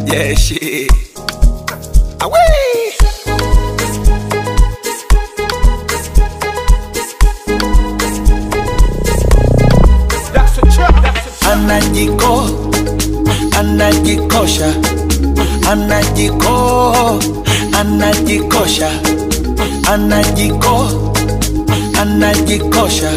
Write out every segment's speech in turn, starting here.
Yeah, shit. Away. Anajiko, anajikosha, anajiko, anajikosha, anajiko, anajikosha,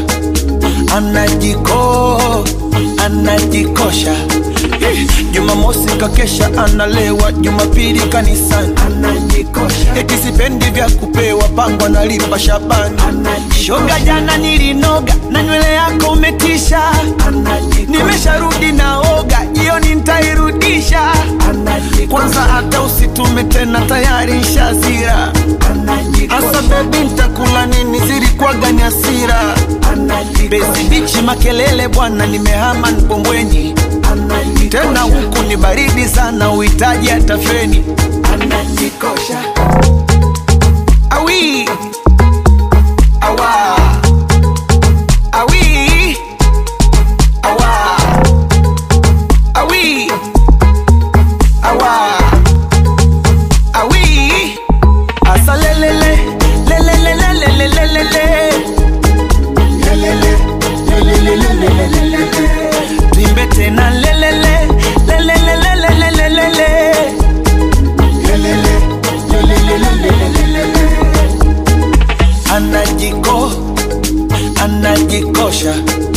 anajiko, anajikosha. Eh, Jumamosi kakesha analewa, Jumapili kanisani anajikosha, eti sipendi vya kupewa, pango analipa Shabani shoga, jana nilinoga na nywele yako umetisha, nimesharudi naoga, jioni nitairudisha. Kwanza hata usitume tena, tayari nshazira. Asa bebi, ntakula nini? Zilikuwaga ni hasira. Bezi bichi makelele bwana, nimehama Mkombweni tena huku ni baridi sana, uhitaji hata feni. Anajikosha awi awa awi awa awi awa awi asa lelele lelele lelele lelele lelele lelele lelele Tuimbe tena lelele lelele lelele lelele lelele lelele anajiko anajikosha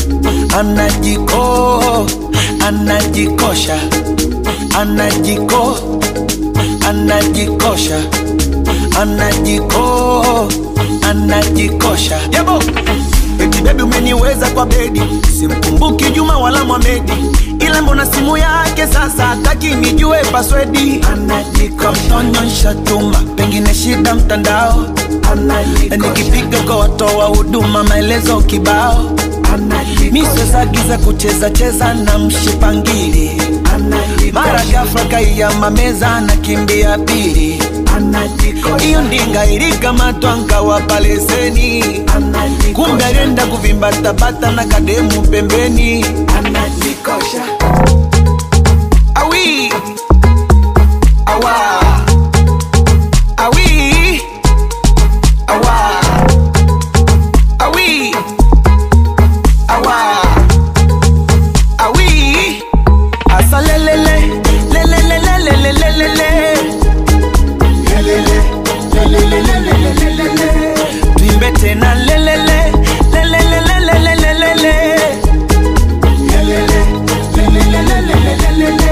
anajiko anajikosha anajiko anajikosha anajiko anajikosha yabo eti bebi umeniweza kwa bedi simkumbuki juma wala mwamedi ila mbona simu yake sasa hataki nijue paswedi anajikontonyonsha tuma pengine shida mtandao nikipiga kwa watoa huduma maelezo kibao miswezagiza kucheza cheza na mshipangili mara gafla kaiyama meza na kimbia pili hiyo ndinga ilikamatwa nkawapa leseni kumbe alienda kuvimbatabata na kademu pembeni anajikosha awi awa awi awa awi awa awi asa lelele lelele lelele lelele tuimbe tena lelele lelele lelele lelele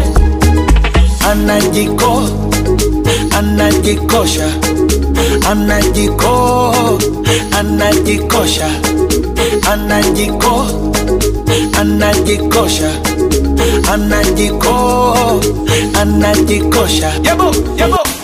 anajiko anajikosha anajiko anajikosha anajiko anajikosha anajiko anajikosha yabo yabo